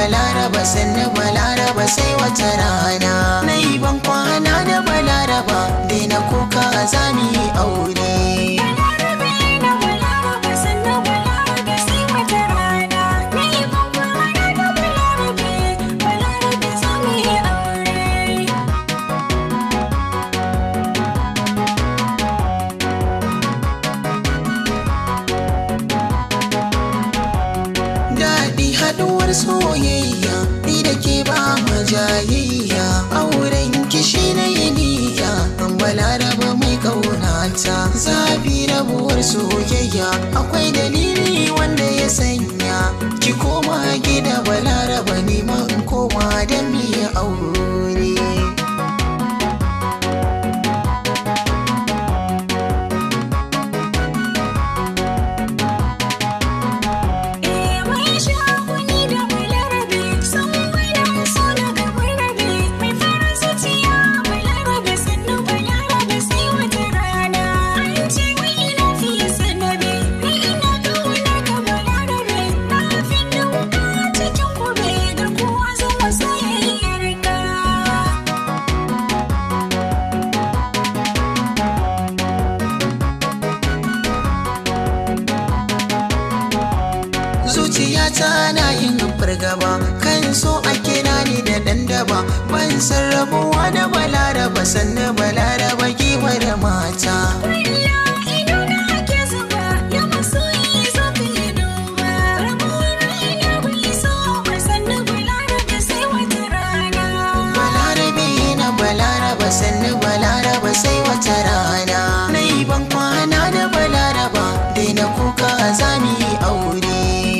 balaraba sannu balaraba sai wata rana na yi ban kwana da balaraba daina kuka za mu yi aure Balarabe na Balarabe sannu Balarabe sai wata rana. Na yi bambana da Balarabe, Balarabe za mu yi aure. daɗi haɗuwar soyayya ni da ke ba ma jayayya auren kishi na yi niyya an balaraba mai ƙaunata zafi rabuwar soyayya akwai dalili wanda ya sanya ki koma gida balaraba nema in koma da miya aure Eh mai shaguni da Balarabe, sun gwada so na ga Balarabe. Mai farin zuciya Balarabe sannu Balarabe sai wata rana. An ce wai ina fiye sanabe, ni ina kauna ga Balarabe. Na fi dauka cikin kube da kowa zuwa soyayyar ka. zuciyata na yin fargaba kan so a kira ni da ɗan daba ban san rabuwa da balaraba sannan balaraba giwa da mata Kwalla ido na ake zuba, ya masoyi zo ka yi duba. Rabuwar ina bai so ba sannu Balarabe sai wata rana. balarabe na balaraba sannan balaraba sai wata rana na yi ban kwana da balaraba daina kuka za mu yi aure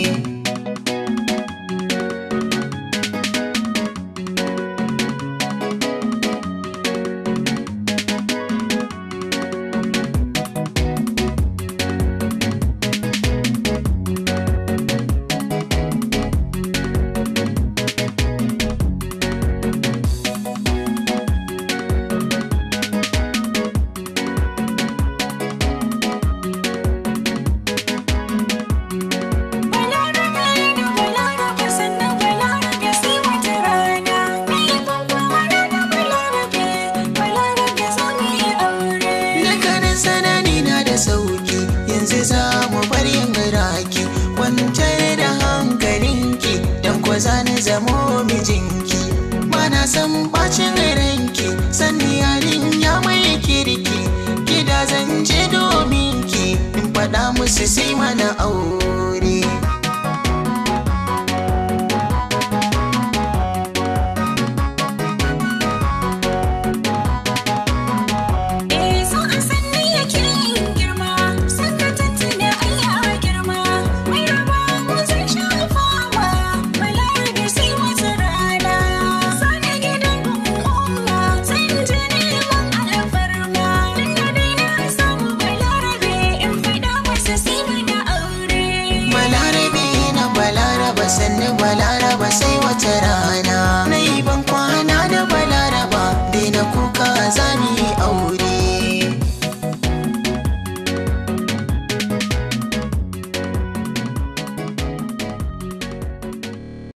Balarabe da Balarabe sannu Balarabe sai wata rana. Na yi bambana da Balarabe, Balarabe za mu yi aure. Dukkanin sanani na da sauki yanzu za mu bar yin raki kwantar da hankalinki don ko za ni zamo mijinki mana san bacin ranki sanni yarin ya mai kirki gida zan je domin ki in faɗa musu sai mana aure